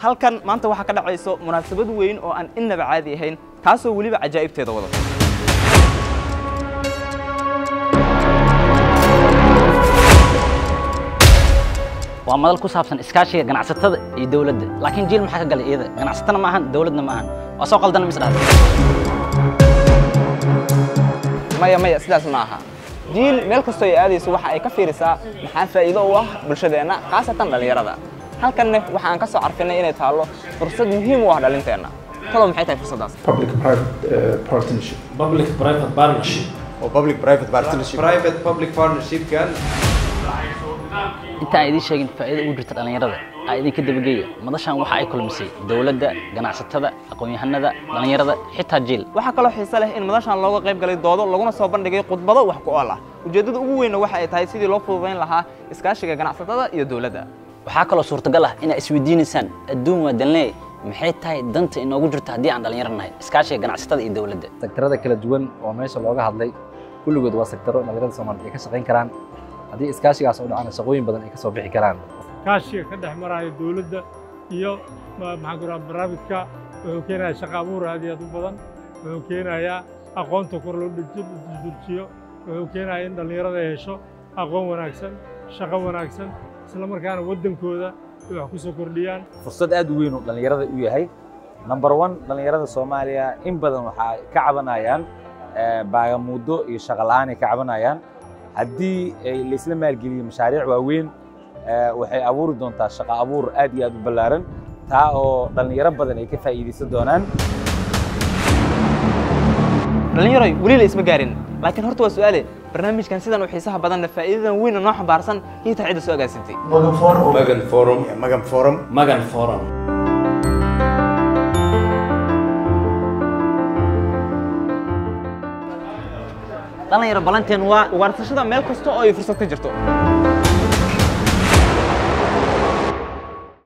halkan maanta waxaa ka dhacayso munaasabad weyn oo aan innaba caadi ahayn taasoo weliba cajaa'ibteeda wadato waa madal ku saabsan iskaashiga ganacsatada iyo dawladda laakiin jiil maxaa ka galay iyada ganacsatana ma ahan dawladna ma ahan waa soo qaldana mis dhahda maya maya sidaas ma aha jiil meel kastoo ay aadayso waxa ay ka fiirisaa maxaa faa'iido u ah bulshadeenna khaasatan dhallinyarada halkanne waxa aan ka soo carfinay inay taallo fursad muhiim u ah dhalinteenna talow maxay tahay fursaddaas public private uh, partnership public private partnership oo public private partnership private public partnership kan inta aan idiin sheegin faa'iida ugu jirta dhallinyarada aa idinka dabageeya madashan waxa ay kulmisay dawladda ganacsatada aqoon-yahanada dhallinyarada xitaa jiil waxaa kaloo xiise leh in madashan looga qayb galay doodo laguna soo bandhigay khudbado wax ku ool ah ujeeddada ugu weynna waxa ay tahay sidii loo fududayn lahaa iskaashiga ganacsatada iyo dawladda waxaa kaloo suurtagal ah inaad isweydiinaysaan adduun waa dalnee maxay tahay danta inoogu jirto haddii aan dhallinyaro nahay iskaashiga ganacsatada iyo dawladda sektarada kala duwan oo meesha looga hadlay kulligood waa sektaro dhallinyarada Soomaaliyeed ay ka shaqayn karaan haddii iskaashigaas oo dhacana shaqooyin badan ay ka soo bixi karaan kaashiga ka dhex maraya dawladda iyo maxaan ku rahaa barnaamijka wuxuu keenayaa shaqo abuur aad iyo aad u badan wuxuu keenayaa aqoonta kor loo dejiyo wuxuu keenayaa in dhallinyarada ay hesho aqoon wanaagsan shaqo wanaagsan isla markaana waddankooda ay wax ku soo kordhiyaan fursad aad u weyn oo dhallinyarada u yahay number one dhallinyarada soomaaliya in badan waxaa ka cabanayaan baagamuuddo iyo shaqo la'aan ay ka cabanayaan haddii laisla maalgeliyo mashaariic waaweyn waxay abuuri doontaa shaqo abuur aad iyo aad u ballaaran taa oo dhallinyaro badan ay ka faa'iidaysan doonaan dhallinyaroy weli la isma gaarin laakiin horta waa su'aale barnaamijkan sidan u xiisaha badanna faa'iidadan weyn oo noo xambaarsan iyo tahay cidda soo agaasintay magan forum magan forum magan forum dhallinyaro balanteen waa ugaarsashada meel kasta oo ay fursad ka jirto